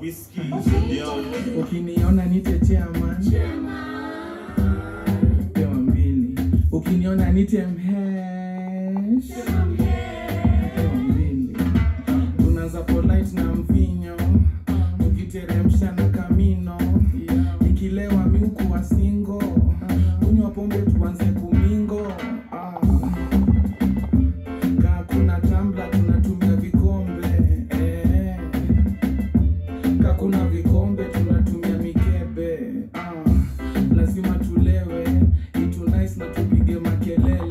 whisky Leon ukiniona nite chairman pewa mbili ukiniona nite mhesh pewa mbili tunaanza polite na mvinyo ukiteremsha na kamino ikilewa miukuwa singo kunywa pombe tuanze kumingo ah. kaa kuna tambla tunatumia vikombe eh. Ka kuna vikombe tunatumia mikebe ah, lazima tulewe itu nice na tupige makelele